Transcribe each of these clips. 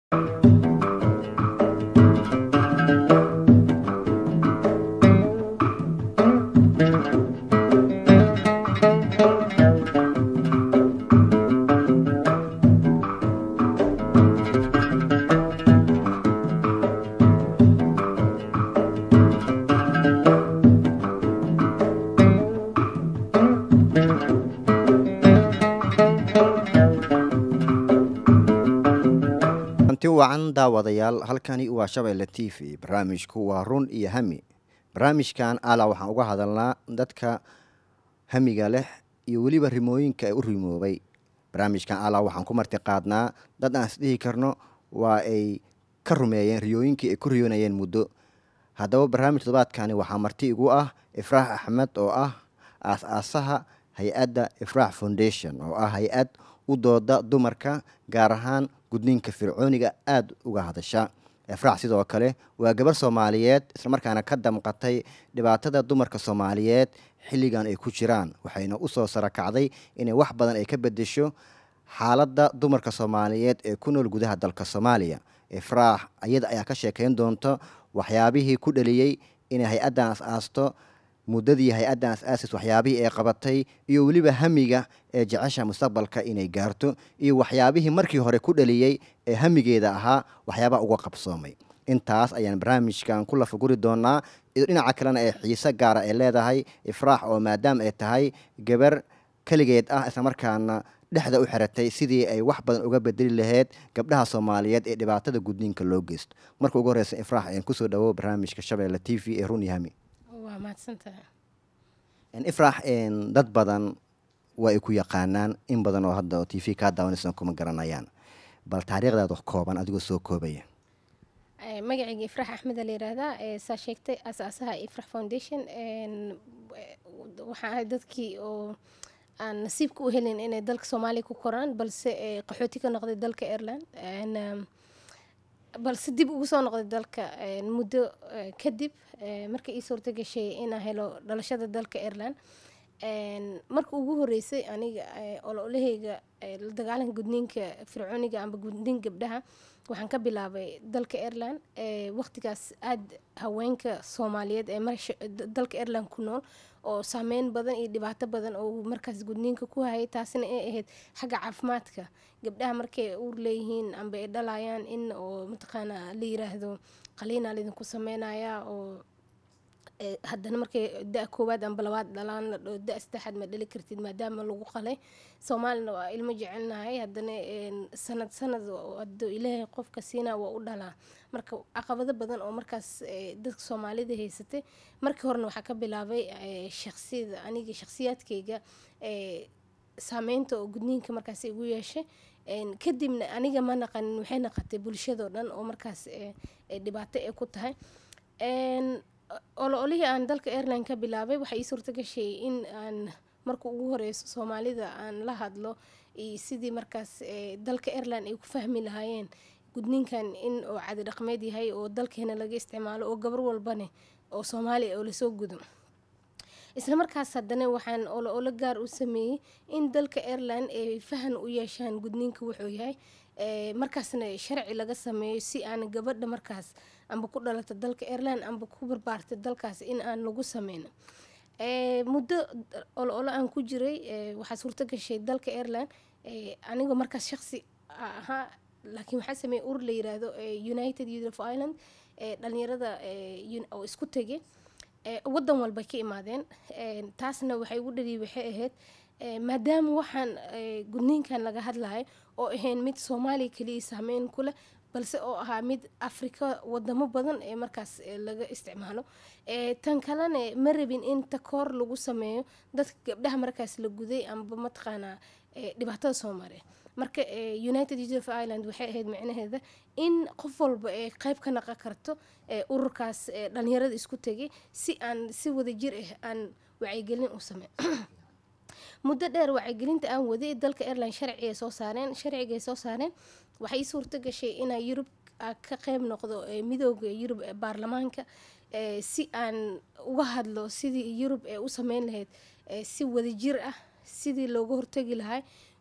anti wacan daawadayaal halkani waa shabeelle t v barnaamijku waa run iyo hami barnaamijkan ala waxaan uga hadalnaa dadka hamiga leh iyo weliba rimooyinka ay u rimoobay barnaamijkan ala waxaan ku marti qaadnaa dad aan isdhihi karno waa ay ka rumeeyeen riyooyinkii ay ku riyoonayeen muddo haddaba barnaamij todobaadkani waxaa marti igu ah ifraax axmed oo ah aas-aasaha hay-adda ifraax foundation oo ah hay-ad u dooda dumarka gaar ahaan gudniinka fircooniga aada uga hadasha ifraax sidoo kale waa gabar soomaaliyeed islamarkaana ka damqatay dhibaatada dumarka soomaaliyeed xilligan ay ku jiraan waxayna usoo sarakacday inay wax badan ay ka bedesho xaaladda dumarka soomaaliyeed ee ku nool gudaha dalka soomaaliya ifraax ayada ayaa ka sheekeyn doonta waxyaabihii ku dhaliyey inay hay-addan as-aasto muddadii hay-addan as-aasis waxyaabihii ay qabatay iyo weliba hamiga ee jecesha mustaqbalka inay gaarto iyo waxyaabihii markii hore ku dhaliyey ee hamigeeda ahaa waxyaabaha uga qabsoomay intaas ayaan barnaamijkan ku lafaguri doonaa iyo dhinaca kalena ee xiise gaara ay leedahay ifraax oo maadaama ay tahay gabar keligeed ah islamarkaana dhexda u xiratay sidii ay wax badan uga bedeli lahayd gabdhaha soomaaliyeed ee dhibaatada gudniinka loo geysto marka ugu horeysa ifraax ayaan kusoo dhawo barnaamijka shabeelle t v ee run iyo hami waa mahadsantaha ifraax dad badan waa ay ku yaqaanaan in badan oo hadda t v kaa daawanaysan kuma garanayaan bal taariikhdaad wax kooban adigoo soo koobaya magacayga ifrax axmed a la yiraahdaa saa sheegtay aasaasaha ifrax foundation waxaa ahay dadkii oo aan nasiibka u helin inay dalka soomaaliya ku koraan balse qaxooti ka noqday dalka ireland balse dib ugu soo noqday dalka muddo kadib marka ii suurta gashay inaa helo dhalashada dalka ireland marka ugu horeysay aniga ololaheyga la dagaalanka gudniinka fircooniga amba gudniin gabdhaha waxaan ka bilaabay dalka ireland waqtigaas aada haweenka soomaaliyeed ee dalka ireland ku nool oo saameyn badan iyo dhibaato badan oo markaas gudniinka ku hayay taasina ay ahayd xagga caafimaadka gabdhaha markay uur leeyihiin amba ay dhalayaan in oo mataqaanaa la yiraahdo qaliinaa laydinku sameynayaa oo haddana markay da koowaad amba labaad dhalaan la dhoo da saddexaad ma dhali kartid maadaama lagu qalay soomaalina waa ilmo jecelnahay haddana sanad sanad haduu ilaahay qofka siinaa waa u dhalaa marka caqabado badan oo markaas dadka soomaalida haysatay markii horena waxaa ka bilaabay shaqsiyada aniga shakhsiyaadkayga saameynta oo gudniinka markaas igu yeeshay kadibna aniga ma naqanin waxay naqatay bulshadoo dhan oo markaas dhibaato ay ku tahay olo-olihii aan dalka airline ka bilaabay waxaa ii suurta gashay in aan marka ugu horeyso soomaalida aan la hadlo iyo sidii markaas dalka airline ay ku fahmi lahaayeen gudniinkan in oo cadi dhaqmeed yahay oo dalkeena laga isticmaalo oo gabar walbane oo soomaaliya oo lasoo gudo isla markaas haddana waxaan olo-olo gaar u sameeyey in dalka airline ay fahan u yeeshaan gudniinka wuxuu yahay markaasna sharci laga sameeyo si aan gabadha markaas amba ku dhalata dalka airline amba ku barbaarta dalkaas in aan lagu sameyno muddo olo-olo aan ku jiray waxaa suurto gashay dalka airline anigoo markaas shaqsi ahaa laakiin waxaa sameeyey urur la yiraahdo united youth of ireland dhalinyarada oo isku tegay wadan walbay ka imaadeen taasna waxay ugu dhaliy waxay ahayd maadaama waxaan gudniinkan laga hadlayo oo ahayn mid soomaaliya keliya saameyn ku leh balse oo ahaa mid afrika wadamo badan ee markaas laga isticmaalo tan kalena ma rabin in takoor lagu sameeyo dadka gabdhaha markaas la guday amba mataqaanaa dhibaatada soomaaliya marka united youth of ireland waxay ahayd micnaheeda in qof walba ee qeyb ka naqon karto ururkaas dhalinyarada isku tegay si aan si wada jir ah aan wacyigelin u samey muddo dheer wacyigelinta aan waday dalka airline sharciga soo saareen sharcigay soo saareen waxay suurto gashay inaa yurub ka qeyb noqdo midooda yurub ee baarlamaanka si aan uga hadlo sidii yurub ee u sameyn lahayd si wadajir ah sidii looga hortagi lahaa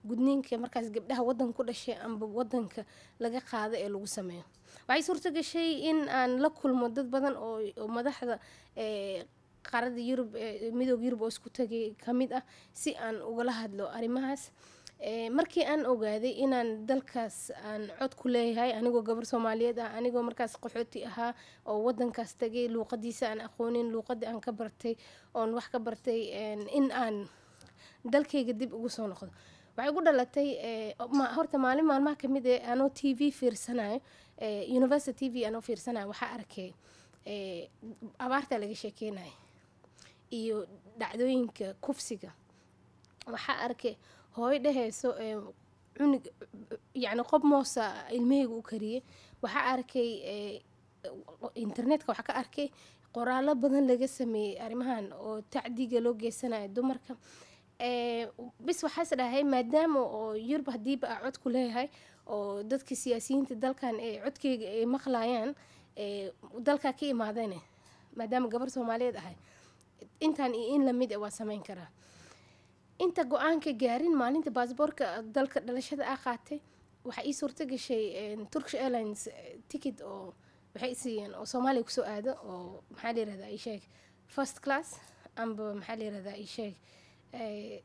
gudniinka markaas gabdhaha wadanka ku dhashay amba wadanka laga qaado ee lagu sameeyo waxay suurto gashay in aan la kulmo dad badan oo oo madaxda ee qaaradda yurub ee midooda yurub oo isku tagay ka mid ah si aan ugala hadlo arrimahaas Ee, markii aan ogaaday inaan dalkaas aan cod ku leeyahay anigoo gabar soomaaliyeed ah anigoo markaas qaxooti ahaa oo wadankaas tagay luuqadiisa aan aqoonin luuqadii aan ka bartay oon wax ka bartay een, in aan dalkayga dib ugu soo noqdo waxay ku dhalatay ee, ma- horta maalin maalmaha kamid ee anoo t v fiirsanayo ee, university t v anoo fiirsanayo waxaa arkay ee, abaarta laga sheekeynaya iyo dhacdooyinka kufsiga waxaa arkay hooyo dhehayso ee, cunug yacni qob moosa ilmahayga u kariyey waxaa arkay ee, internetka waxaa ka arkay qoraallo badan laga sameeyey arrimahan oo tacdiga loo geysanayo dumarka ee, bis waxaas dhahay maadaama oo yurub hadiiba aa cod ku leeyahay oo dadka siyaasiyiinta dalkan ee codkeyga ay maqlayaan ee, dalkaa ka imaadane maadaama gabar soomaaliyeed ahay intaan iyo in lamid ah waa sameyn karaa inta go-aanka gaarin maalinta baasboorka dalka dhalashada aa qaatay waxaa ii suurto gashay een, turkish airlines eh, ticket oo waxay i siiyeen oo soomaaliya kusoo aado oo maxaa la yirahdaa ii sheeg first class amba maxaa la yirahdaa ii sheeg eh,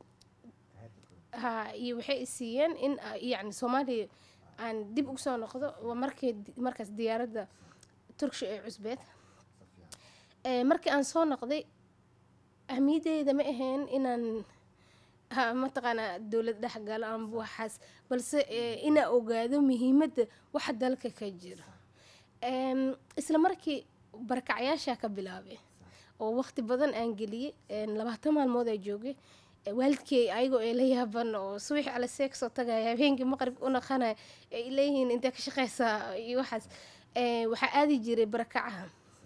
ha iyo waxay i siiyeen in ah, yacni soomaaliya aan dib ugu soo noqdo waa markii markaas diyaaradda turkish ee cusbeed Ee, markii aan soo noqday ahmiyadeyda ma ahayn inaan ha mataqaanaa dowlad dhexgalo amba waxaas balse ee, inaa ogaado muhiimadda waxa dalka ka jira Em, isla markii barakacyaashaa ka bilaabay oo waqti badan aan geliyey een, labaatan maalmood aa joogay Ee, waalidkey ayagoo ay la yaaban oo subax ala seeg soo tagaya habeenkii maqribka u naqanaya ay leeyihiin intee ka shaqeysaa iyo waxaas Ee, waxaa aadi jiray barakacaha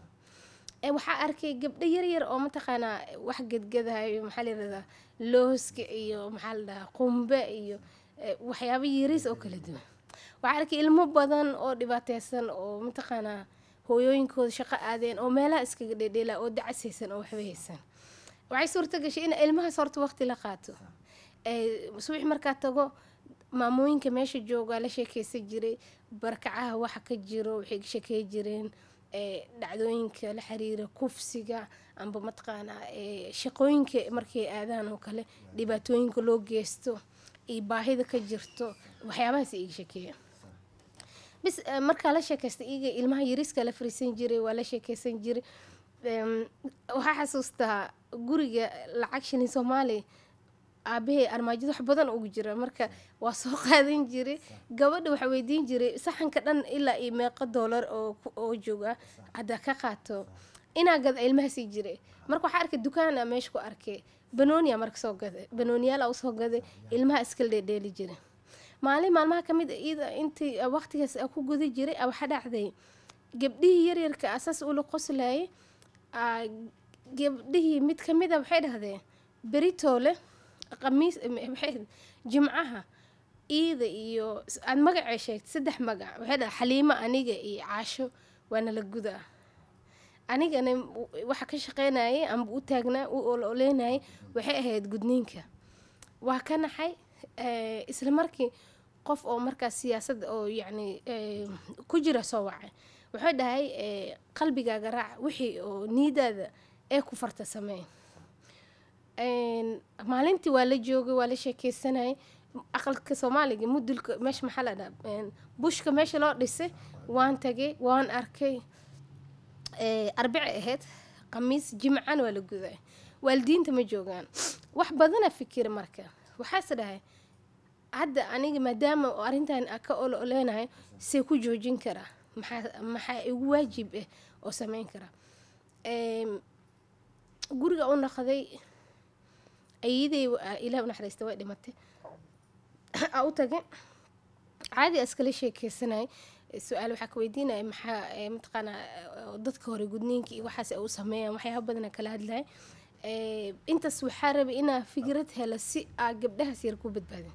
Ee, waxaa arkay gabdho yaryar oo mataqaanaa wax gedgadayo maxaa la yirahdaa looska iyo maxaa la dhahaa qumbe iyo ee, waxyaabo yariis oo kala duwan waxaa arkay ilmo badan oo dhibaateysan oo mataqaanaa hooyooyinkooda shaqo aadeen oo meelaha iskaga dhedheela oo dacasaysan oo waxba haysan waxay suurto gashay in ilmahaas horta waqti la qaato Ee, subax markaa tago maamooyinka meesha joogaa la sheekeysan jiray barkacaha waxa ka jiro waxay ka sheekey jireen ee, dhacdooyinka la xiriira kufsiga amba mataqaanaa ee, shaqooyinka markay aadaan oo kale dhibaatooyinka loo geysto iyo baahida ka jirto waxyaabahaas iga sheekeeya bis eh, markaa la sheekaysta iyaga ilmaha yariska la fariisan jiray waa la sheekeysan jiray Em, waxaa xasuustaa guriga lacag shilin soomaali aabahey armaajada wax badan ugu jira marka waa soo qaadan jiray gabadha waxaa weydiin jiray saxanka dhan ilaa iyo meeqo doolar oo ku- oo jooga haddaa ka qaato inaa gada ilmaha sii jiray marka waxaa arkay dukaana meesha ku arkay banooniya marka soo gaday banooniyaala usoo gaday ilmaha iskala dheedheeli jiray maalin maalmaha ka mid a iyada intii ah, waqtigaas ah ku guda jiray ah, waxaa dhacday gabdhihii yaryarka asaas ula qoslayay ah, gabdhihii mid ka mid a waxay dhahdeen beritoole qamiis maxay jimcaha iida iyo aad magacay sheegtay saddex magac waxay dhaha xaliimo aniga iyo caasho waana la gudaa anigana waxa ka shaqeynayay amba u taagnaa u ololeynayay waxay ahayd gudniinka waa ka naxay eh, isla markii qof oo markaas siyaasadda oo yacni eh, ku jira soo wacay wuxuu dhahay eh, qalbigaaga raac wixii oo niidaada ee ku farta samee Een, maalintii waa la joogay waa la sheekeysanayay aqalka soomaaliga mudulka meesha maxaa la dhaha een, bushka meesha loo dhisay waan tagay waan arkay ee, arbici ahayd khamiis jimcan waa la guday waalidiinta ma joogaan wax badana fikir marka waxaase dhahay hadda aniga maadaama oo arrintan aan ka olo oleynayo see ku joojin karaa maxaa maxaa igu waajib ah oo sameyn karaa Em, guriga u naqday ayadey ilaah u naxariista way dhimatay aa u tagay caadi aa iskala sheekeysanay su-aal waxaa ka weydiinaya maxaa eh, mataqaanaa eh, dadka hore gudniinka iyo waxaas ay u sameeyaan waxyaaba badana kala hadlaya Eh, intaas waxaa rabay inaa fikrad helo si aa gabdhahaas yar ku badbaadin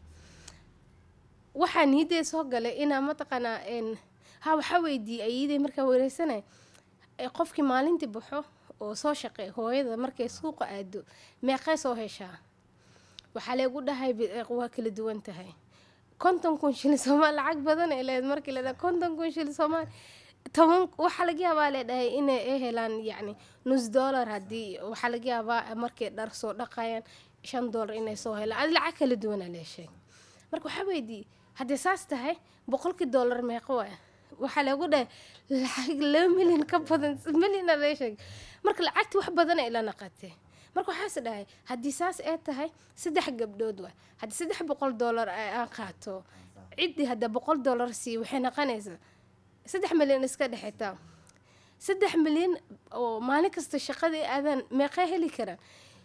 waxaa niidee soo galay inaa mataqaanaa een, ha waxaa weydiiyey ayadey markaa wareysanay ee qofkii maalintii baxo oo soo shaqeey hooyada markay suuqa aado meeqee soo heshaa waxaa leegu dhahay bi- eh, waa kala duwan tahay konton kun shilin soomaali lacag badan ay leed markii la dhahay konton kun shilin soomaali toban waxaa laga yaabaa le dhahay inay ay helaan yacni nus dollar haddii waxaa laga yaabaa markay dhar soo dhaqayaan shan dollar inay soo helaan adi lacag kala duwanaa lee sheeg marka waxaa weydii haddii saas tahay boqolkii dollar meeqa waay waxaa lagu dhahay lacag laba milyan ka badan milyana lee sheeg marka lacagti wax badan ay la naqatee marka waxaas dhahay haddii saas ay tahay saddex gabdhood waay haddii saddex boqol dollar ay aan qaato ciddii hadda boqol dollar sii waxay naqanaysaa saddex milyan iska dhexetaa saddex milyan oo maalin kasta shaqadii aadaan meeqaa heli karaan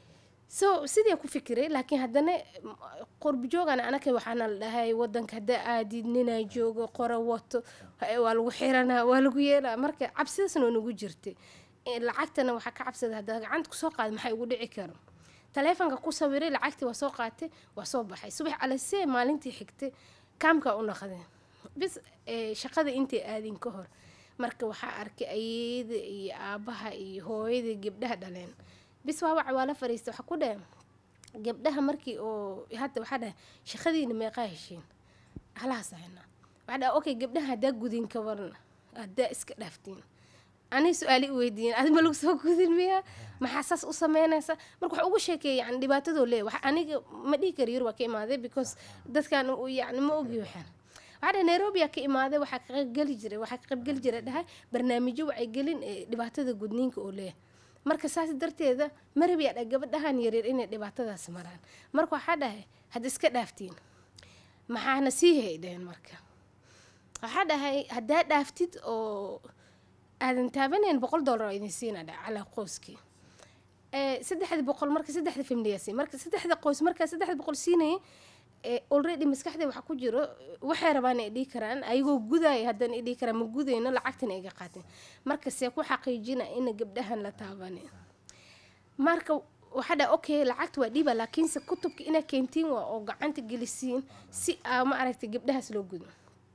so sidii ku fikiray laakiin haddana m- qurbi joogan anaka waxaana la dhahay wadanka hadda aadid ninaa joogo qora wato ha- waa lagu xiranaa waa lagu yeelaa marka cabsidaasna waa nagu jirtay Eh, lacagtana waxaa ka cabsada haddaa gacanta kusoo qaada maxay ugu dhici karo taleefonka ku sawiray lacagtii waa soo qaatay waa soo baxay subax alasee maalintii xigtay kaamkaa u naqdeen bis eh, shaqada intay aadin ka hor marka waxaa arkay ayeyda iyo aabaha iyo hooyada gabdhaha dhaleen bis waa wac waa la fariistay waxaa ku dheh gabdhaha markii oo hadda waxaa dhahay shaqadiina meeqaa heshiin halahaas ahayna waxaa dhaha okay gabdhaha haddaa gudin ka waran haddaa iska dhaaftiin ani su-aali i weydiiyeen adi ma lagu soo gudin miya maxaa saas u sameynaysa marka wax ugu sheekeeya yani dhibaatadoo leeya wax aniga ma dhihi kari yar waa ka imaaday because dadkan u yani ma ogi waxaan waxaa dhahay nairobi aa ka imaaday waxaa ka qaybgeli jiray waxaa ka qaybgeli jiray dhahay barnaamijyo wacyigelin ee dhibaatada gudniinka oo leeyahay marka saas darteeda marabi aa dhahay gabadhahan yaryar inay dhibaatadaas maraan marka waxaa dhahay hadda iska dhaaftiin maxaana sii hay dhaheen marka waxaa dhahay haddaa dhaaftid oo aadan taabanayn boqol dollar oo idin siina dha calaa qoyskii Eh, saddexda boqol marka saddexda familyaasi marka saddexda qoys markaa saddexda boqol siinayay eh, already maskaxda waxaa ku jiro waxay rabaan ay dhihi karaan ayagoo gudaya haddana ay dhihi karaan ma gudayno lacagtana iga qaateen marka see ku xaqiijina ina gabdhahan la taabanin marka waxaa dha okay lacagta waa dhiiba laakiinse kutubka inaa keentiin waa oo gacanta gelisiin si aa ma aragtay gabdhahaas loo gudo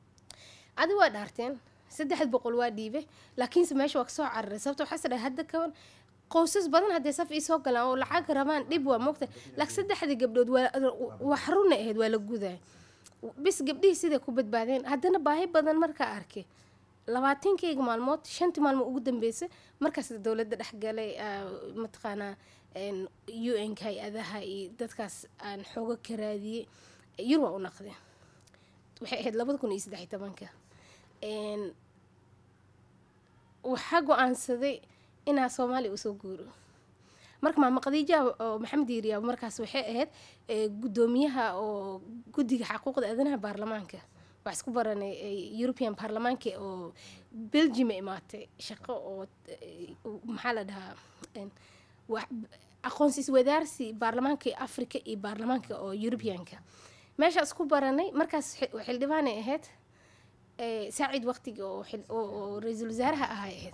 adi waa dhaarteen saddexda boqol waa dhiibay laakiinse meesha waa kasoo cararay sababta waxaas dhahay hadda kaban qoysas badan hadday saf ii soo galaan oo lacag rabaan dhib waa mogta laakiin saddexda gabdhood waa wax runa ahayd waa la guday bis gabdhihii siday ku badbaadeen haddana baahi badan markaa arkay labaatankeyga maalmood shantii maalmood ugu dambeysay markaas dowladda dhexgalay aa, mataqaanaa een, un ka hay-adaha iyo dadkaas aan xoogo ka raadiyey yar waa u naqdeen waxay ahayd labada kun iyo saddex iyo tobanka Een, waxaa go-aansaday inaa soomaaliya usoo guuro marka maama khadiija oo maxamed yiriyaa markaas waxay ahayd eh, guddoomiyaha oo guddiga xaquuqda aadanaha baarlamaanka wax isku baranay eh, european baarlamaanka oo belgium imaatay shaqo oo eh, maxaa la dhahaa een, wax- aqoonsis wadaarsi baarlamaanka africa iyo baarlamaanka oo europeanka meesha isku baranay markaas xi- xildhibaanay ahayd eh, saacid waqtiga oo xil- oo- oo ra-iisul wasaaraha ahay ahayd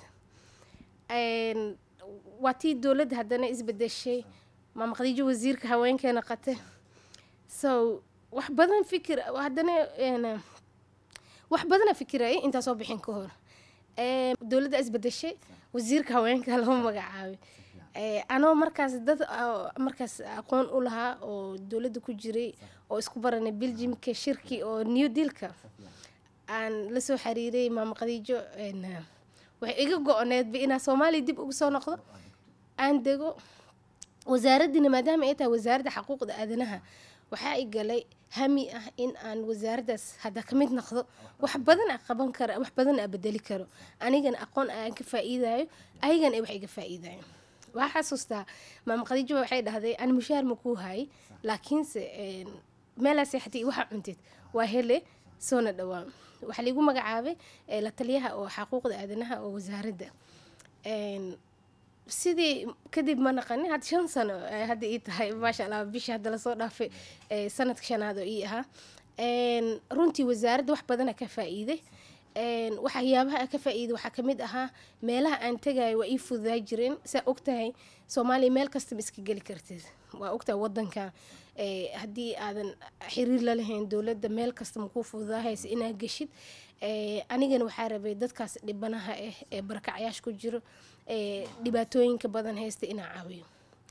Een, waa tii dowladda haddana isbedeshay maama khadiijo wasiirka haweenkeena qate so wax badan fikir haddana een, wax badana fikirayay intaa soo bixin ka hor Een, dowladda isbedeshay wasiirka haweenka loo magacaabay Ee, anoo markaas dad oo markaas aqoon u lahaa oo dowladda ku jiray oo isku baranay beljimka shirki oo new dealka aan la soo xiriiray maama khadiijo een, waxay iga go-oneedba inaa soomaaliya dib ugu soo noqdo aan dego wasaaraddina maadaama ay tahay wasaaradda xaquuqda aadanaha waxaa i galay hami ah in aan wasaaraddaas hadda ka mid noqdo wax badan a qaban kara wax badan a bedeli karo anigana aqoon aan ka faa'iidayo ayagana ay wax iga faa'iidayo waxaa xasuustaa maama khadiijo waxay dhahday aan mushaar ma kuu hayay laakiinse een, meelaa seexatay iyo waxaa cuntid waa hele soona dhawaa waxaa liigu magacaabay eh, la taliyaha oo xaquuqda aadanaha oo wasaaradda Een, sidii kadib ma naqanin hadda shan sano ay hadda ii tahay maasha allah bishii hadda lasoo dhaafay eh, sanadka shanaad oo ii ahaa Een, runtii wasaaradda wax badana ka faa'iiday Een, waxyaabaha aan ka faa'iiday waxaa ka mid ahaa meelaha aan tegayo waa ii fududaa jireen saa ogtahay soomaaliya meel kastaba iska geli kartid waa ogtahay wadanka eh, haddii aadan xiriir la lahayn dowladda meel kasta makuu fududaahaysa inaad geshid Eh, anigana waxaa rabay dadkaas dhibanaha ah ee barakacyaasha ku jiro ee dhibaatooyinka badan haysta inaa caawiyo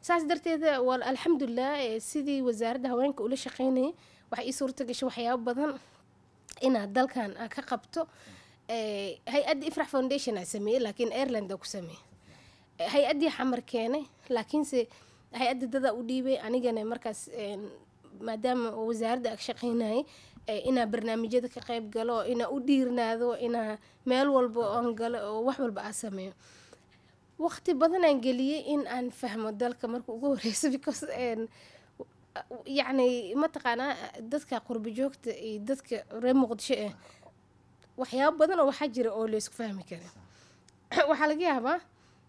saas darteeda waa alxamdulilah eh, sidii wasaaradda haweenka ula shaqeynayay waxaa ii suurta gashay waxyaabo badan inaad dalkan aa ka qabto Eh, hay-adda ifrax foundation aa sameeyey laakiin ireland aa ku sameeyey Eh, hay-addii xamar keenay laakiinse hay-adda dadaa u dhiibay anigana markaas een, maadaama oo wasaaradda ag shaqeynayay eh, inaa barnaamijyada ka qayb galo inaa u dhiirnaado inaa meel walba aan galo oo wax walba aa sameeyo waqti badan aan geliyey in aan fahmo dalka marka ugu horeyso because een, yacni mataqaanaa dadka qurbi joogta iyo dadka reer muqdisho ah waxyaabo badan oo waxaa jira oo laysku fahmi karin waxaa laga yaabaa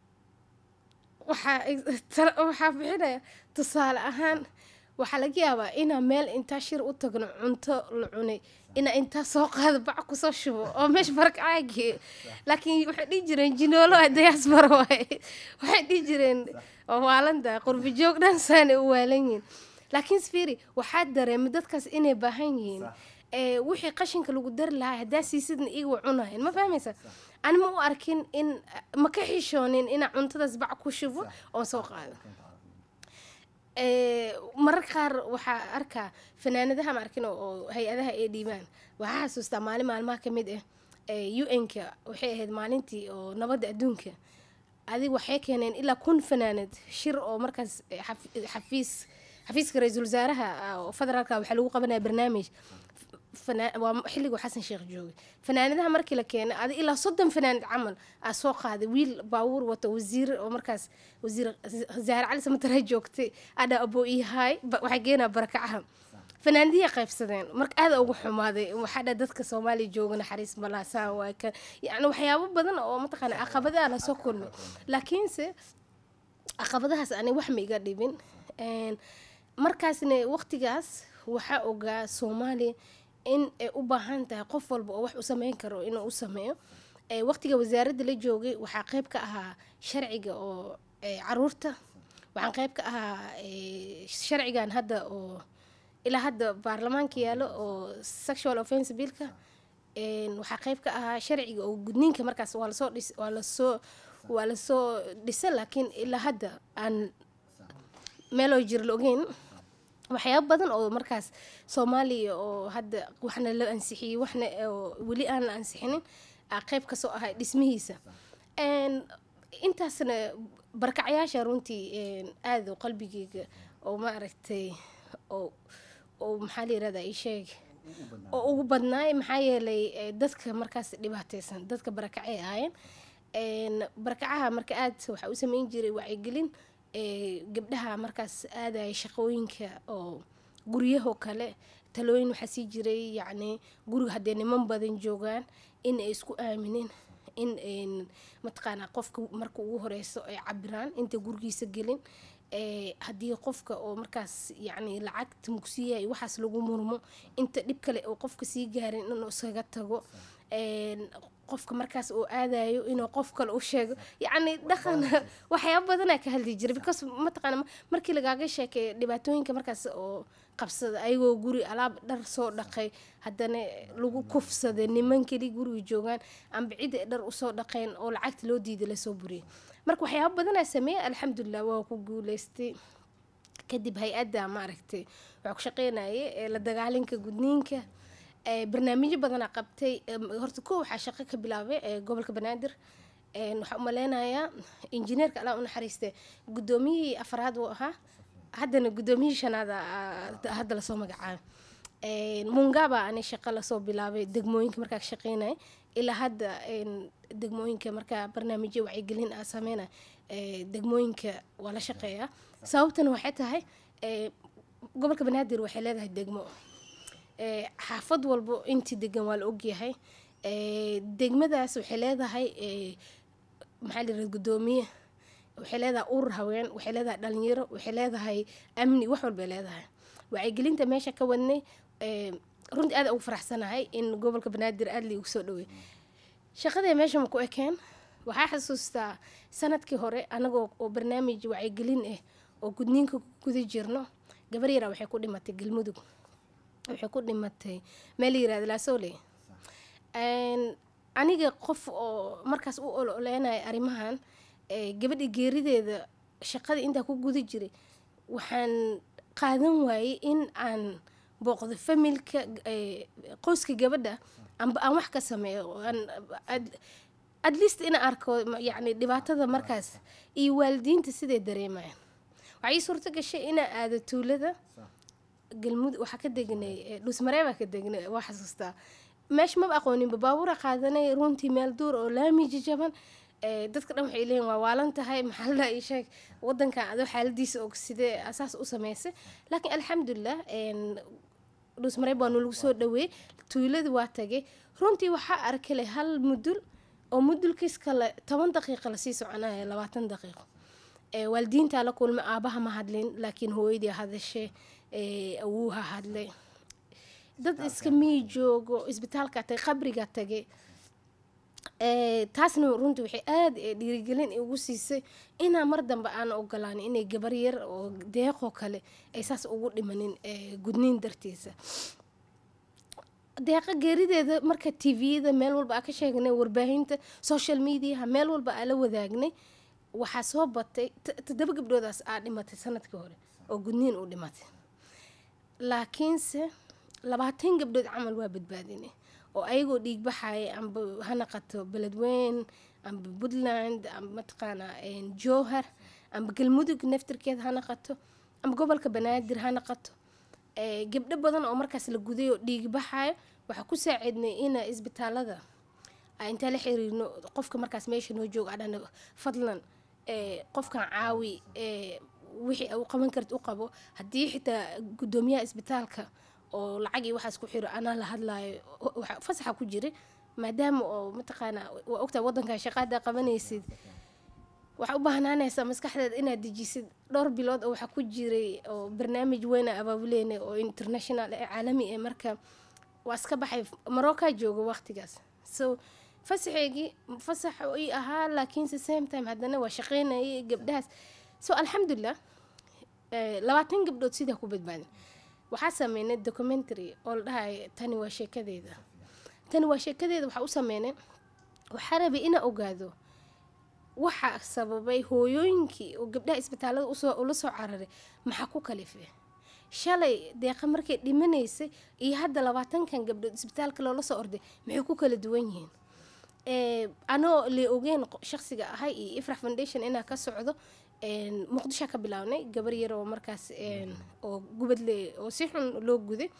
waxaa tala- waxaa bixinaya tusaale ahaan waxaa laga yaabaa inaa meel intaa shir u tagno cunto la cunay inaa intaa soo qaado bac kusoo shubo oo meesha barakaca geeyo laakiin waxay dhihi jireen jinoolo ah diaspora waaye waxay dhihi jireen oo waalanta qurbi joog dhan saanay u waalan yihiin laakiin sfiri waxaa dareemay dadkaas inay baahan yihiin ee wixii qashinka lagu dari lahaa haddaa siisidna iyaga waa cunayan ma fahmaysa ani ma u arkin in ma ka xishoonin inaa cuntadaas bac ku shubo oon soo qaado Ee, mararka qaar waxaa arkaa fanaanadaha ma arkin oo- oo hay-adaha ay dhiibaan waxaa xasuustaa maalin maalmaha ka mid ah ee un-ka waxay ahayd maalintii oo nabadda adduunka adig waxay keeneen ilaa kun fanaanad shir oo markaas eh, xafi- xafiis xafiiska ra-iisul wasaaraha ah, oo federaalka waxaa lagu qabanaya barnaamij fana- waa xilliguu xasan sheekh joogay fanaanadaha markii la keenay adi ilaa soddon fanaanad camal aa soo qaaday wiil baabuur wato wasiir oo markaas wasiir zaare cali samatare joogtay adha abo ihaay waxay geenaa barakacaha fanaanadihii qaybsadeen marka aada ugu xumaaday waxaa dha dadka soomaaliya jooga naxariis malaasaan waa kan yacni waxyaabo badan oo mataqaana caqabadaha lasoo kulmay laakiinse caqabadahaas ani wax ma iga dhibin Een, markaasna waqtigaas waxaa ogaa soomaaliya in ay u baahan tahay qof walba oo wax u sameyn karo inuu u sameeyo Ee, waqtiga wasaaradda la joogay waxaa qayb ka ahaa sharciga oo ee, caruurta waxaan qayb ka ahaa ee, sharcigan hadda oo ilaa hadda baarlamaanka yaalo oo sexual offense billka Een, waxaa qayb ka ahaa sharciga oo gudniinka markaas waa lasoo dhis waa lasoo waa lasoo dhisa laakiin ilaa hadda aan meeloo jir la ogeyn waxyaabo badan oo markaas soomaaliya oo hadda waxna la ansixiyey waxna oo weli aan la ansixinin aa qayb kasoo ahay dhismihiisa Een, intaasna barkacyaasha runtii een, aad oo qalbigeyga oo ma aragtay oo oo maxaa la yirahdaa ii sheeg oo ugu badnaay maxaa yeelay eh, dadka markaas dhibaateysan dadka barakacay ahaayeen Een, barakacaha marka aad waxaa u sameyn jiray wacyigelin ee, gabdhaha markaas aadaya shaqooyinka oo guryahoo kale talooyin waxaa sii jiray yacni guriga haddee niman badan joogaan in ay isku aaminin in een, mataqaanaa qofka marka ugu horeyso ay cabiraan inta gurigiisa gelin ee, haddii qofka oo markaas yacni lacagta mugsiyaha iyo waxaas lagu murmo inta dhib kale oo qofka sii gaarin inuu iskaga tago Een, qofka markaas uu aadayo inuu qof kale u sheego yacni dhaqan waxyaabo badanaa ka hadli jiray because mataqaana markii lagaaga sheekeeyo dhibaatooyinka markaas oo qabsada ayagoo guri alaab dhar soo dhaqay haddana lagu kufsaday niman keli guriga joogaan amba cid ay dhar usoo dhaqeen oo lacagta loo diiday lasoo buriyay marka waxyaabo badanaa sameeyay alxamdulilah waa ku guuleystay kadib hay-adda maaragtay waxaa ku shaqeynayay ee la dagaalinka gudniinka ee, barnaamijyo badanaa qabtay em, horta ko waxaa shaqo ka bilaabay ee, gobolka banaadir Een, waxaa umaleynayaa injineerka allah u naxariiste guddoomiyihii afraad uu ahaa haddana guddoomiyihii shanaad aa- hadda lasoo magacaabay Een, mungaba ani shaqo lasoo bilaabay degmooyinka markaa ka shaqeynaya ilaa hadda een, degmooyinka markaa barnaamijyo wacyigelin aa sameynaya ee, degmooyinka waa la shaqeeyaa sababtana waxay tahay ee, gobolka banaadir waxay leedahay degmo Ee, xaafad walbo intii degan waa la ogyahay Ee, degmadaas waxay leedahay ee, maxaa la yirahda guddoomiye waxay leedahay urur haween waxay leedahay dhalinyaro waxay leedahay amni wax walbay leedahay wacyigelinta meesha ka wadnay ee, runtii aad ugu faraxsanahay in gobolka banaadir aad liigu soo dhawey shaqadii meesha ma ku ekeen waxaa xasuustaa sanadkii hore anagoo oo barnaamij wacyigelin ah oo gudniinka ku guda jirno gabar yaraa waxay ku dhimatay galmudug waxay ku dhimatay meel la yirahda laasoole Een, aniga qof oo markaas u ololeynaya arrimahan ee, gabadha geerideeda shaqadii intaa ku guda jiray waxaan qaadan waayey in aan booqdo familka eh, qoyska gabadha amba aan wax ka sameeyo aan ad- at least ina arko ma- yacni dhibaatada markaas iyo waalidiinta siday dareemayaan waxaa ii suurto gashay inaa aado tuulada galmudug waxaa ka degnay eh, dhusmaree baa ka degnay waa xasuustaa meesha maba aqooninba baabuura qaadanay runtii meel duur oo laami jajaban eh, dadka dhan waxay leeyihin waa waalan tahay maxaa la ii sheeg wadankan adoo xaaladiisa og sidee asaas u sameysay laakiin alxamdulilah en, dhusmaree baa nalagu soo dhaweeyey tuuladii waa tagay runtii waxaa arkale hal mudul oo mudulkiis kale toban daqiiqa lasii soconaya labaatan daqiiqo ee waalidiintaa la kulmay aabaha ma hadlin laakiin hooyadii hadashe ee awuuha hadlay dad iska mii joogo isbitaalka tagay qabriga tagay ee taasna runtii waxay aada ee dhiirigelin igu siisay inaa mar dambe aan ogolaan inay gabar yar oo deeqoo kale ay saas ugu dhimanin ee gudniin dartiisa deeqa geerideeda marka tviyada meel walba aa ka sheegnay warbaahinta social mediaha meel walba aa la wadaagnay waxaa soo batay t- toddoba gabdhoodaas aa dhimatay sanadkii hore oo gudniin u dhimatay laakiinse labaatan gabdhood camal waa badbaadinay oo ayagoo dhiig baxaya amba ha naqato beledweyn amba puntland amba mataqaanaa een, jowhar amba galmudug naftirkeeda ha naqato amba gobolka banaadir ha naqato ee, gabdho badan oo markaas la guday oo dhiig baxayo waxaa ku saacidnay ina isbitaalada aa intaa la xiriirno qofka markaas meesha noo jooga adhana fadlan ee, qofkan caawi ee, wixii uu qaban karta u qabo haddii xitaa guddoomiyaha isbitaalka oo lacag iyo waxaas ku xiro anaa la hadlaayo o- waxa- fasaxa ku jira maadaama oo mataqaanaa waa ogtaa waddankan shaqaada qabanaysid waxaa u baahnaanaysaa maskaxdeeda inaad dejisid dhowr bilood oo waxaa ku jiray oo barnaamij weyna abaabuleena oo international ee caalami ee marka waa iska baxay marocca jooga waqtigaas so fasaxeygii fasax ii ahaa laakiinse same time haddana waa shaqeynayay gabdhahaas so alxamdulilah eh, labaatan gabdhood sidaa ku badbaadin waxaa sameynay documentary oo la dhahay tani waa sheekadeeda tani waa sheekadeeda waxaa u sameynay waxaa rabay inaa ogaado waxaa sababay hooyooyinkii oo gabdhaha isbitaalada usoo ula soo cararay maxaa ku kalifay shalay deeqa markay dhimanaysay iyo hadda labaatankan gabdhood isbitaalka loola soo orday maxay ku kala duwan yihiin ee, anoo le ogeyn qo- shaqsiga ahay iyo ifrax foundation inaa ka socdo een, muqdisho ka bilaabnay gabar yar oo markaas een, oo gubadle oo si xun loo guday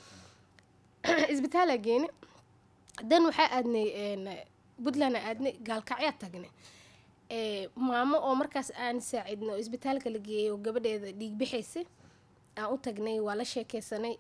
isbitaala geene dan waxaa aadnay een, puntland aa aadnay gaalkacyaa tagnay ee, maamo oo markaas aan saacidno oo isbitaalka la geeyay oo gabadheeda dhiig bixaysay aan u tagnay waa la sheekeysanay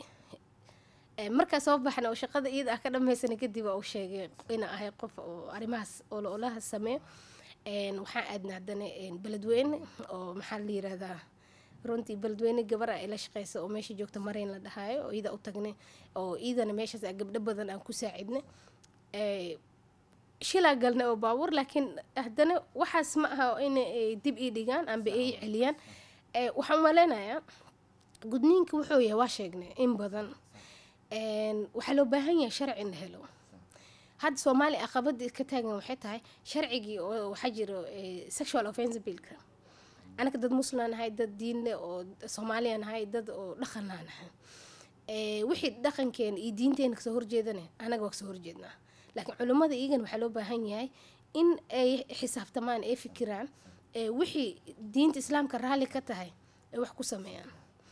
Ee, markaa soo baxna oo shaqada iyada ah ka dhammaysanay kadib waa u sheegay inaa ahay qof oo arrimahaas oola olaha sameeyo Een, waxaan aadna haddana een, beledweyne oo maxaa la yirahdaa runtii beledweyne gabar ah ay la shaqeysa oo meesha joogta marayn la dhahaayo oo iyada u tagnay oo iyadana meeshaas aa gabdho badan aan ku saacidnay Ee, shilaa galnay oo baabuur laakiin haddana waxaas ma aha in ay dib ii dhigaan amba ay celiyaan Ee, waxaan maleynayaa gudniinka wuxuu yahay waa sheegnay in badan Een, waxaa loo baahan yahay sharci in la helo hadda soomaaliya caqabada ka taagan waxay tahay sharcigii oo waxaa jiro eh, sexual offense billka anaga dad muslimaan nahay dad diin leh oo soomaaliya nahay dad oo dhaqanaa nahay Eh, wixii dhaqankeena iyo diinteena kasoo horjeedana anaga waa kasoo horjeednaa laakiin culimmada iyagan waxaa loo baahan yahay in ay xisaabtamaan ay fikiraan eh, wixii diinta islaamka raalli ka tahay ay wax ku sameeyaan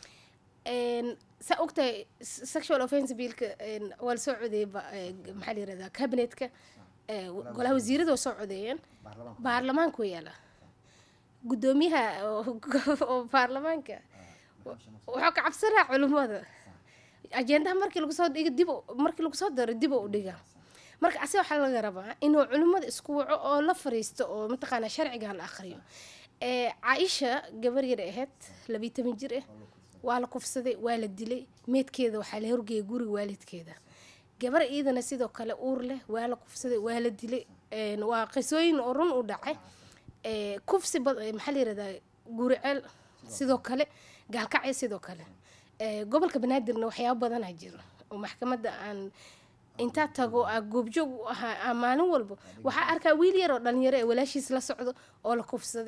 Een, saa ogtahay s- sexual offense billka een, waa la soo codeeyay ba- ee, maxaa la yirahdaa cabinetka ee, golaha wasiirada waa soo codeeyeen baarlamaanku waa yaala guddoomiyaha oo oo baarlamaanka wuxuu ka cabsanaa culimmada ajendaha markii lagu soo dhigo dib u- markii lagu soo daro dib u dhiga marka ase waxaa laga rabaa inuu culimmada isku waco oo la fariisto oo mataqaanaa sharciga la akhriyo ee caaisha gabar yar ahayd labiyi toban jir ah waa la kufsaday waa la dilay meedkeeda waxaa la horgeeyay guriga waalidkeeda gabar iyadana sidoo kale uur leh waa la kufsaday waa la dilay Een, waa qisooyin oo run u dhacay Ee, kufsi bad- ee, maxaa la yirahdaa guriceel sidoo kale gaalkacyo sidoo kale Ee, gobolka banaadirna waxyaabo badanaa jiro oo maxkamadda aan intaa tago aa goobjoog u ahaa aa maalin walba waxaa arkaa wiil yar oo dhalinyaro ee walaashiis la socdo oo la kufsaday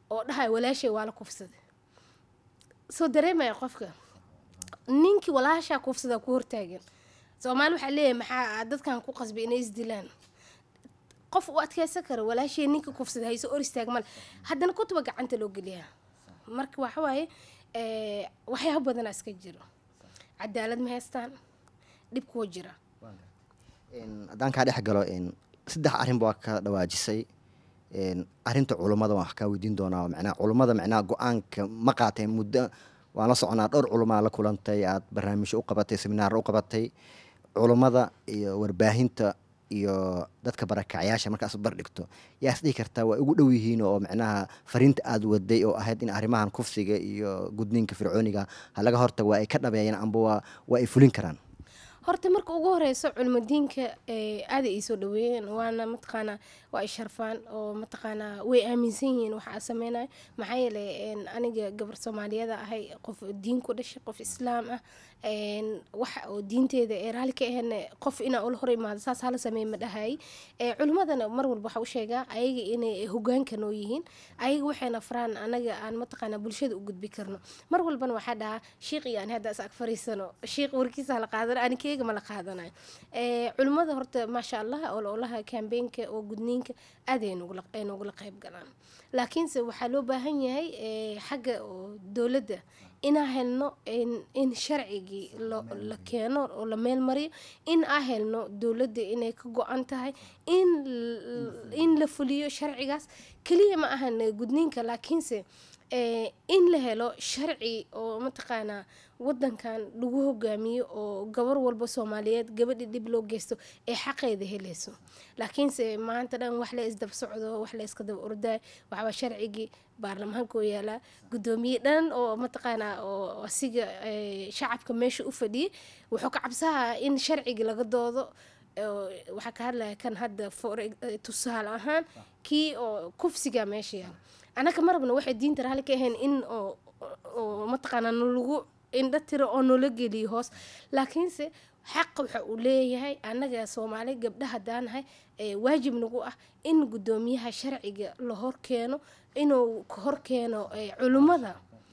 oo dhahay walaashay waa la kufsaday soo dareemaya qofka ninkii walaashaa kufsada ku hortaagan soomaali waxaa leeyahay maxaa dadkan ku qasbay inay isdilaan qof u adkeysan kara walaashii ninka kufsada hayso or istaag male haddana kutuba gacanta loo geliyaa marka waxa waaye waxyaaba badanaa iska jiro cadaalad ma haystaan dhib kuwa jira haddaan kaa dhex galo saddex arrinba waa ka dhawaajisay arrinta culummada waan wax kaa weydiin doonaa macnaha culummada macnaha go-aanka ma qaateen muddo waan la soconaa dhowr culumaa la kulantay aad barnaamijyo u qabatay seminaar u qabatay culummada iyo warbaahinta iyo dadka barakacyaasha markaas bar dhigto yaa is dhihi kartaa waa ugu dhow yihiin oo macnaha fariinta aada waday oo ahayd in arrimahan kufsiga iyo gudniinka fircooniga ha laga hortago waa ay ka dhabeeyeen amba waa waa ay fulin karaan horta marka ugu horeyso culmadiinka aada ay soo dhaweeyeen waana mataqaanaa waa ay sharfaan oo mataqaanaa way aaminsan yihiin waxa aa sameynayo maxaa yeelay aniga gabar soomaaliyada ahay qof diin ku dhashay qof islaam ah waxa oo diinteeda ee raalli ka ahayn qof inaa ula hor imaado saas hala sameey ma dhahay culimadana mar walba waxa u sheegaa ayaga inay hogaanka noo yihiin ayaga waxayna faraan anaga aan mataqaanaa bulshada u gudbi karno mar walbana waxaa dhahaa shiiq iyo aan hadda is ag fariisano shiiq warkiisa la qaadano anikeyga ma la qaadanayo culimada horta maasha allah ololaha kambeenka oo gudniinka aad ay noogula qayb galaan laakiinse waxaa loo baahan yahay xagga dowladda inaa helno in sharcigii la keeno oo la meel mariyo in aa helno dowladda inay ka go-an tahay in la fuliyo sharcigaas keliya ma ahan gudniinka laakiinse in la helo sharci oo mataqaanaa wadankan lagu hogaamiyo oo gabar walba soomaaliyeed gabadhi dhib loo geysto ee xaqeeda helayso laakiinse maanta dhan wax la isdaba socdo wax la iska daba ordaay waxbaa sharcigii baarlamaanka oo yaalaa guddoomiye dhan oo mataqaanaa oo asiga shacabka meesha u fadhiyay wuxuu ka cabsahaa in sharcigii laga doodo waxaa ka hadlaya kan hadda tusaale ahaan kii oo kufsiga meesha yaala anaka marabna waxay diinta raalli ka ahayn in oo mataqaanaa nalagu indho tiro oo noola geliyo hoos laakiinse xaq waxa uu leeyahay annaga soomaali gabdha haddaanahay waajib nagu ah in guddoomiyaha sharciga la hor keeno inuu hor keeno culummada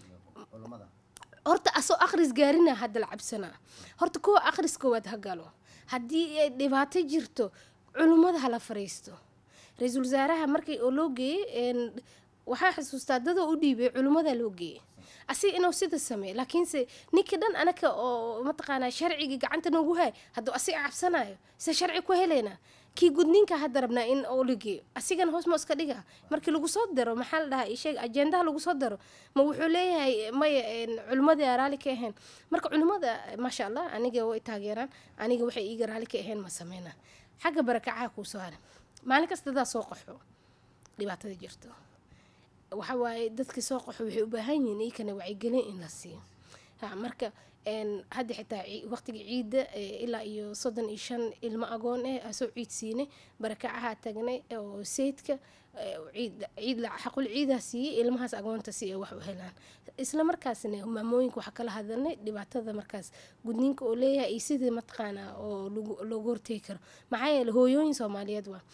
horta asoo akhris gaarina hadda la cabsanaa horta kuwa akhris koowaad ha galo haddii ay dhibaato jirto culummada hala fariisto ra-iisul wasaaraha markii oo loo geeyey waxaa xusuustaa dadoo u dhiibay culimmada loo geeyey asiga inuu sida sameey laakiinse ninkii dhan anaka oo mataqaanaa sharcigii gacanta noogu hay hadduu asiga cabsanayo se sharci ku helaynaa kii gudniinka hadda rabnaa in oo la geeyo asigana hoos ma iska dhiga markii lagu soo daro maxaa la dhahaa isheeg ajendaha lagu soo daro ma wuxuu leeyahay maya culimmadii aa raalli ka ahayn marka culimmada maasha allah aniga way taageeraan aniga waxay iiga raalli ka ahayn ma sameynaa xagga barakacaha kuu soo haray maalin kasta dadaa soo qaxo dhibaatada jirto waxa waaye dadkii soo qaxo waxay u baahan yihiin iikana wacyigelin in la siiyo marka hadda xitaa waqtigii ciidda ilaa iyo soddon iyo shan ilmo agoon eh asoo ciid siinay barakacaha tagnay oo sayidka ciid xaqul ciidaa siiyey ilmahaas agoonta si ay wax u helaan isla markaasna maamooyinka waxaa kala hadalnay dhibaatada markaas gudniinka oo leeyahay iyo sidii mataqaanaa oo loogu hortegi karo maxaa yeele hooyooyin soomaaliyeed waa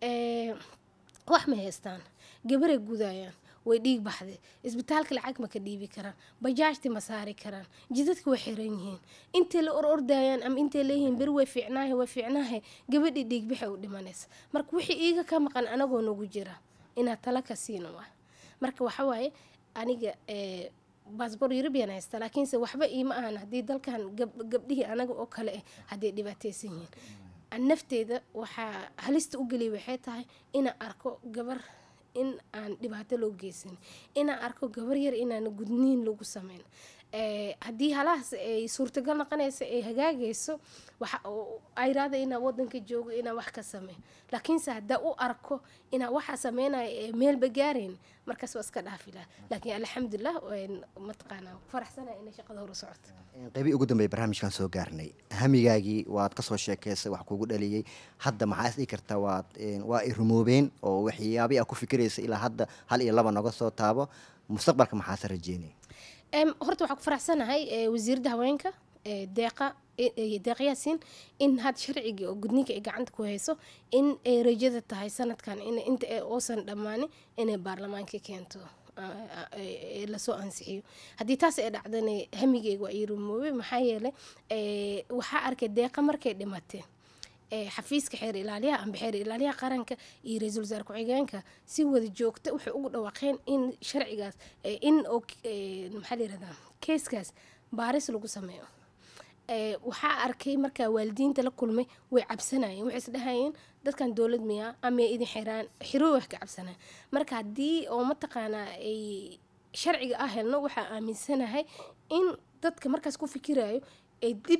wax ma haystaan gabaray gudayaan way dhiig baxday isbitaalka lacag ma ka dhiibi karaan bajaajti ma saari karaan jidadka way xiran yihiin intay la or ordayaan ama intay leeyihiin beri way fiicnaahe way fiicnaahe gabadhii dhiigbaxay u dhimanaysa marka wixii iiga ka maqan anagoo nagu jira inaad tala ka siino waa marka waxa waaye aniga baasboor eurubian haysta laakiinse waxba iima ahan haddii dalkan gabdhihii anaga oo kale ah hadday dhibaateysan yihiin nafteeda waxaa halista u geliya waxay tahay inaan arko gabar in aan dhibaato loo geysan inaan arko gabar yar inaan gudniin lagu sameyn haddii halahaas ay suurtagal noqonaysa ay hagaagayso waxa ayraada inaa wadanka joogo inaa wax ka sameyn laakiinse haddaa u arko inaa waxaa sameynaya meelba gaarayn markaas waa iska dhaafi laha laakiin alxamdulilah mataqaanaa faraxsanaya inay shaqada hore socoto qeybii ugu dambeey barnaamijkan soo gaarnay hamigaagii waad kasoo sheekeysay wax kugu dhaliyey hadda maxaa is dhigi kartaa waad waa ay rumoobeen oo waxyaabii aa ku fikiraysa ilaa hadda hal iyo laba noga soo taabo mustaqbalka maxaase rajeynay horta waxaa ku faraxsanahay wasiiradda haweenka deeqa deeq yaasiin in had sharcigii oo gudniinka ay gacanta ku hayso in ay rajada tahay sanadkan inta uusan dhammaanin inay baarlamaanka keento lasoo ansixiyo haddii taas ay dhacdana hamigeyga waa ii rumoobay maxaa yeelay waxaa arkay deeqa markay dhimatay xafiiska xeer ilaaliyaha amba xeer ilaaliyaha qaranka iyo ra-iisul wasaare ku-xigeenka si wada joogta waxay ugu dhawaaqeen in sharcigaas in maxaa layirahdaa keeskaas baaris lagu sameeyo waxaa arkay markaa waalidiinta la kulmay way cabsanayeen waxay isdhahayeen dadkan dowlad miyaa ama idin xiraan xiro wax ka cabsanaya marka haddii oo mataqaanaa ay sharciga ah helno waxaa aaminsanahay in dadka markaas ku fikirayo ay dib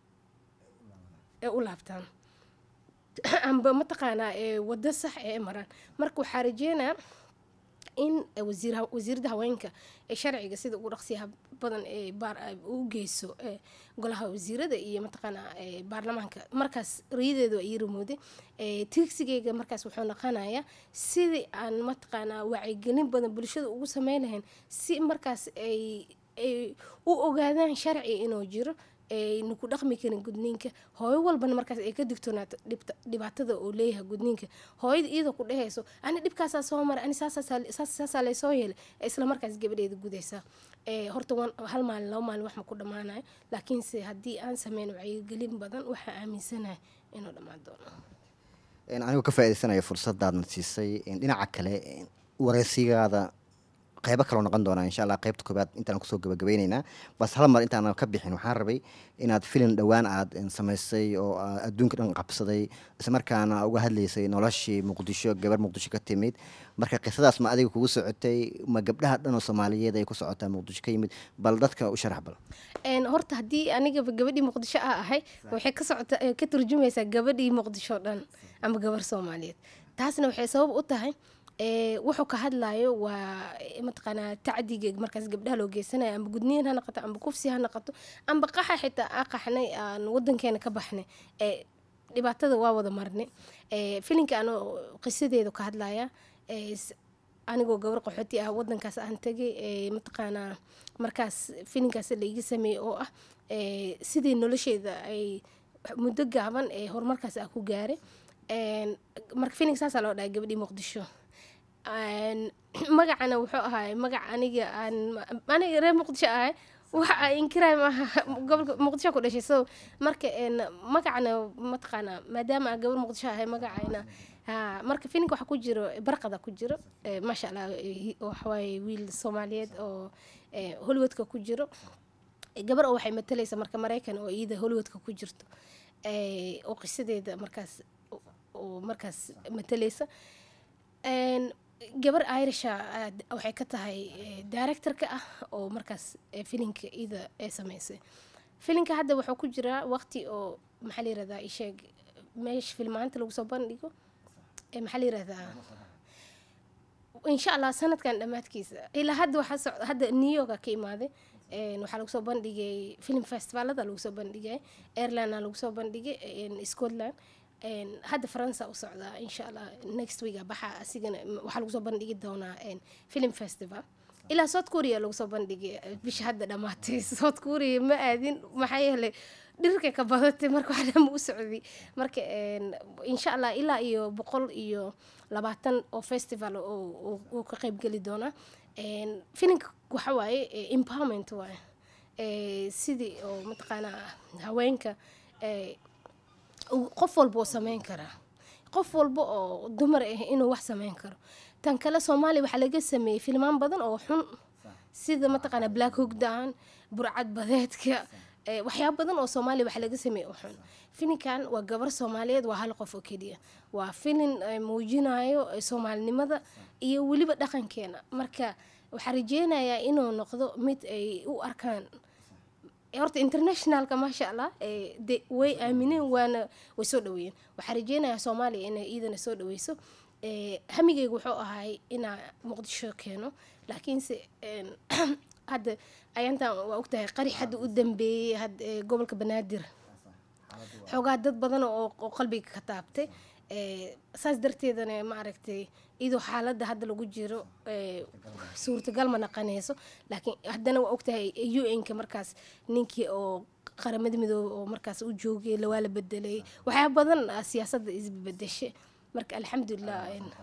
u laabtaan amba mataqaanaa wado sax ee maraan marka waxaa rajeynaa in wasiirada haweenka ee sharciga sida ugu dhaqsiyaha badan ee u geyso golaha wasiirada iyo mataqaanaa baarlamaanka markaas riyadeedu waa ii rumooday tigsigeyga markaas wuxuu noqonayaa sidii aan mataqaanaa wacyigelin badan bulshada ugu sameyn lahayn si markaas ay ay u ogaadaan sharci inuu jiro aynu ku dhaqmi karin gudniinka hooyo walbana markaas ay ka digtoonaato dhibaatada uu leeyahay gudniinka hooyada iyadoo ku dhehayso ani dhibkaasaa soo maray ani saasaa laysoo yeelay isla markaas gabadheeda gudaysaa horta hal maalin laba maalin wax ma ku dhammaanayo laakiinse haddii aan sameyn wacyigelin badan waxaa aaminsanahay inuu dhammaan doono anigoo ka faaidaysanaya fursaddaadna siisay dhinaca kale wareysigaada qeybo kaloo noqon doonaa insha allah qeybta koobaad intaan kusoo gabagabeyneynaa bas hal mar intaana ka bixin waxaan rabay inaad filin dhowaan aad samaysay oo adduunka dhan qabsaday islamarkaana uga hadlaysay noloshii muqdisho gabar muqdisho ka timid marka qisadaas ma adiga kugu socotay ma gabdhaha dhan oo soomaaliyeed ay ku socotaa muqdisho ka yimid bal dadka u sharax bal horta haddii anigaba gabadhii muqdisho a ahay waxay ka socota ka turjumaysaa gabadhii muqdisho dhan ama gabar soomaaliyeed taasna waxay sabab u tahay wuxuu ka hadlayo waa mataqaanaa tacdiga markaas gabdhaha loo geysanayo amba gudniin ha noqoto amba kufsi ha noqoto amba qaxa xitaa aa qaxnay aan wadankeena ka baxnay dhibaatada waa wada marnay filinka anoo qisadeedu ka hadlaya anigoo gabar qaxooti ah wadankaas aan tagay mataqaanaa markaas filinkaas laiga sameeyey oo ah sidii nolosheeda ay muddo gaaban ee horumarkaas ah ku gaaray marka filinka saasaa loo dhahay gabadhii muqdisho magacana wuxuu ahaay magac aniga aan aniga reer muqdisho ahay waxa inkiraay maaha gobolka muqdisho ku dhashay so marka magacana mataqaanaa maadaama aan gabar muqdisho ahay magacayna marka filinka waxaa ku jiro barqada ku jiro maasha allah waxawaaye wiil soomaaliyeed oo hollywoodka ku jiro gabar oo waxay matalaysa marka maraykan oo iyada hollywoodka ku jirto oo qisadeeda markaas oo markaas matalaysa gabar irisha waxay ka tahay directorka ah oo markaas filinka ida ee sameysay filinka hadda wuxuu ku jiraa waqti oo maxaa la yirahdaa isheeg meesha filmaanta lagu soo bandhigo maxaa la yirahdaa insha allah sanadkan dhammaadkiisa ilaa hadda waxaa socda hadda new yorka ka imaaday waxaa lagu soo bandhigay film festivalada lagu soo bandhigay airlandna lagu soo bandhigay scotland hadda faransa u socdaa insha allah next week baxa asigana waxaa lagu soo bandhigi doonaa film festival ilaa south korea lagu soo bandhigay bisha hadda dhammaatay south korea ma aadin maxaa yeelay dhirka ka badatay marka wax dhan u socday marka insha allah ilaa iyo boqol iyo labaatan oo festival oo ka qeybgeli doonaa filinka waxa waaye empowerment waaye sidii oo mataqaanaa haweenka qof walba oo sameyn karaa qof walba oo dumar ah inuu wax sameyn karo tan kale soomaaliya waxaa laga sameeyey filmaan badan oo xun sida mataqaanaa black hogdown burcad badeedka waxyaaba badan oo soomaaliya waxaa laga sameeyey oo xun filinkan waa gabar soomaaliyeed waa hal qof oo keliya waa filin muujinayo soomaalinimada iyo weliba dhaqankeena marka waxaa rajeynayaa inuu noqdo mid ay u arkaan horta internationalka maasha allah de way aamineen waana way soo dhaweeyeen waxaa rajeynayaa soomaaliya inay iidana soo dhaweyso hamigeyga wuxuu ahay inaa muqdisho keeno laakiinse hadda ayantan waa ogtahay qari hadda u dambeeyey gobolka banaadir xoogaa dad badan oo qalbiga ka taabtay saas darteedana maaragtay iyadoo xaaladda hadda lagu jiro suurtagal ma naqanayso laakiin haddana waa ogtahay u n-ka markaas ninkii oo qaramada midoobe oo markaas u joogay lawaa la bedelay waxyaaba badan siyaasadda isbedeshe marka alxamdulilah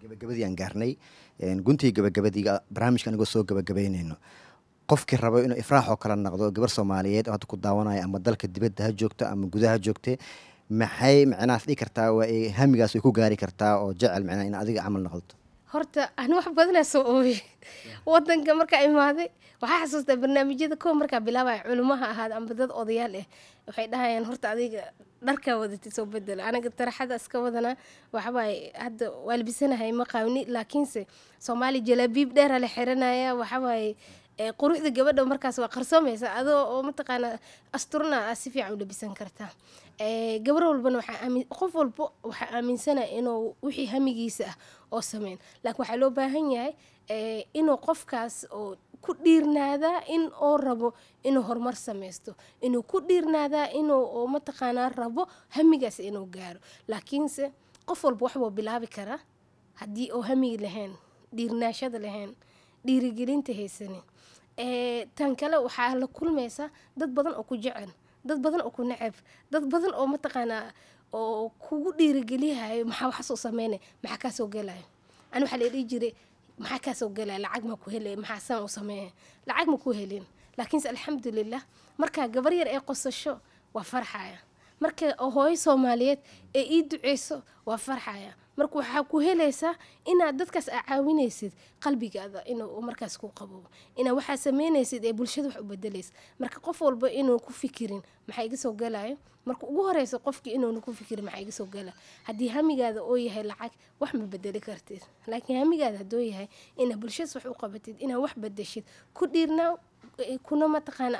gabagabadii aan gaarnay guntii gabagabadiiga barnaamijka anigoo soo gabagabeynayno qofkii rabo inuu ifraax oo kale noqdo gabar soomaaliyeed oo hadda ku daawanaya ama dalka dibadda ha joogto ama gudaha joogte maxay micnahaas dhigi kartaa waa ay hamigaas way ku gaari kartaa oo jecel micnaha in adiga camal noqoto horta ani wax badanaa soo ooyey wadanka markaa imaaday waxaa xasuustaa barnaamijyada kow markaa bilaabaya culimaha ahaad amba dad odayaal ah waxay dhahayaan horta adiga dharkaa wadatid soo bedelo anaga taraxada iska wadanaa waxawaaye hadda waa labisanahay ma qaawni laakiinse soomaali jalaabiib dheera la xiranaya waxawaaye quruxda gabadha markaas waa qarsoomaysa adoo oo mataqaanaa asturna aa si fiican u labisan kartaa gabar walbana qof walba waxaa aaminsanaya inuu wixii hamigiisa ah oo sameyn laakiin waxaa loo baahan yahay inuu qofkaas oo ku dhiirnaadaa in oo rabo inuu horumar sameysto inuu ku dhiirnaadaa inuu mataqaanaa rabo hamigaas inuu gaaro laakiinse qof walba waxbuu bilaabi karaa haddii oo hamigi lahayn dhiirnaashada lahayn dhiirigelinta haysanin tan kale waxaa la kulmaysaa dad badan oo ku jecel dad badan oo ku necab dad badan oo mataqaanaa oo kugu dhiirigeliyahayo maxaa waxaasoo sameynay maxaa kaasoo gelayo ani waxaa la dhihi jiray maxaa kaasoo gelaya lacag ma ku helay maxaa saan u sameeya lacag ma ku helin laakiinse alxamdulilah markaa gabar yar ee qosasho waa farxaya marka hooyo soomaaliyeed ee ii duceyso waa farxaya marka waxaa ku helaysaa inaad dadkaas aa caawinaysid qalbigaada inuu markaas ku qabo inaad waxaa sameynaysid ee bulshada wax u bedelaysa marka qof walba inuu ku fikirin maxaa iga soo galayo marka ugu horeysa qofkii inuuna ku fikirin maxaa iga soo gala haddii hamigaada oo yahay lacag wax ma bedeli kartid laakiin hamigaada hadduu yahay inaad bulshadaas wax u qabatid inaad wax bedeshid ku dhiirnaa kuna mataqaana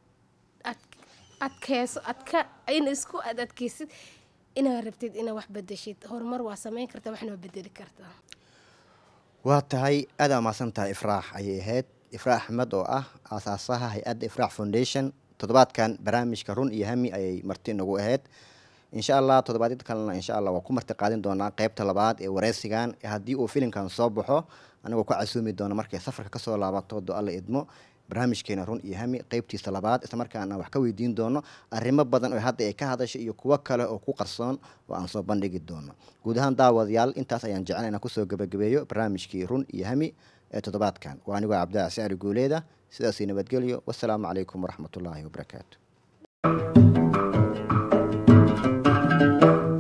adkeyso adka in isku ad adkeysid inaad rabtid inaad wax bedeshid horumar waa sameyn kartaa waxna waa bedeli kartaa waa tahay aada umaasan tahay ifraax ayay ahayd ifraax axmed oo ah aasaasaha hay-adda ifraax foundation toddobaadkan barnaamijka run iyo hami ayay marti inagu ahayd insha allah toddobaadyada kalena insha allah waa ku marti qaadin doonaa qeybta labaad ee wareysigan haddii uu filimkan soo baxo anigoo ku casuumi doona markay safarka kasoo laabato do alla idmo barnaamijkeena run iyo hami qeybtiisa labaad islamarkaana wax ka weydiin doono arrimo badan oo hadda ay ka hadashay iyo kuwo kale oo ku qarsoon oo aan soo bandhigi doono guud ahaan daawadayaal intaas ayaan jecel inaan kusoo gabagabeeyo barnaamijkii run iyo hami ee toddobaadkan waa anigoo cabdilaac sacri guuleeda sidaasii nabadgelyo wasalaamu calaykum waraxmatullaahi wabarakaatu